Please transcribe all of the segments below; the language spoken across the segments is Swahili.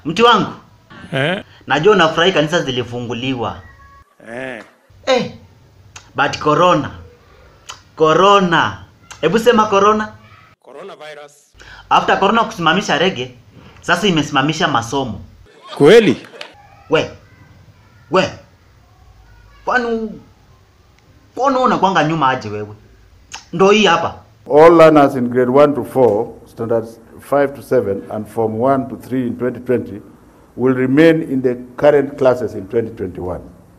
Mtu wangu, Eh? najua unafurahi kanisa zilifunguliwa. Eh. Eh, but corona. Corona. Hebu sema corona. Coronavirus. After corona kusimamisha rege, sasa imesimamisha masomo. Kweli? We. We. Kwani kwani unakwanga nyuma aje wewe? Ndo hii hapa. All learners in grade 1 to 4, standards 5 to 7, and form 1 to 3 in 2020 will remain in the current classes in 2021.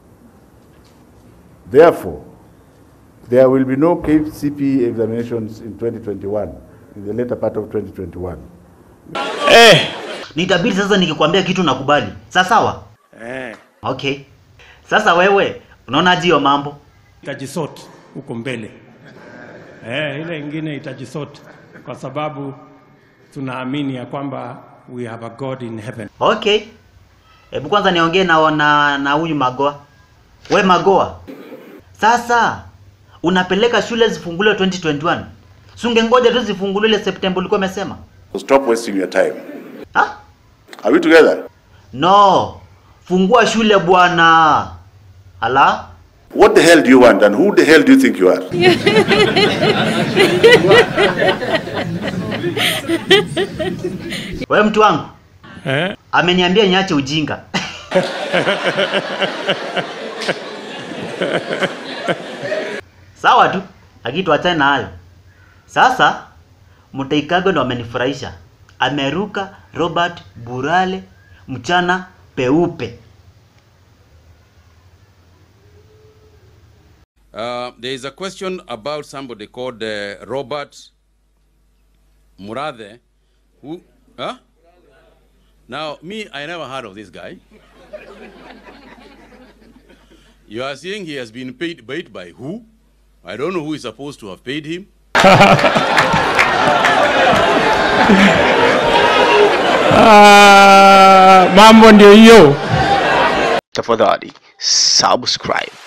Therefore, there will be no KCPE examinations in 2021, in the later part of 2021. Eh. Nitabidi sasa nikikwambia kitu nakubali. Sawa sawa? Eh. Okay. Sasa wewe unaona hiyo mambo? Itajisort huko mbele. Eh, ile ingine itajisort kwa sababu tunaamini ya kwamba we have a God in heaven. Okay. Hebu kwanza niongee na na na huyu Magoa. We Magoa. Sasa unapeleka shule zifunguliwe 2021. Si ungengoja tu zifunguliwe ile September ulikuwa umesema? So stop wasting your time. Ha? Are we together? No. Fungua shule bwana. Ala? What the hell do you want, and who the hell do you think you are? We mtu wangu, Eh? ameniambia niache ujinga. Sawa tu, lakini tuachane na hayo. Sasa Mutaikago ndo amenifurahisha. Ameruka Robert Burale mchana peupe. Uh, there is a question about somebody called uh, Robert Murathe, who, huh? Now, me, I never heard of this guy. You are saying he has been paid, paid by who? I don't know who is supposed to have paid him. Ah, mambo ndio hiyo. tafadhali subscribe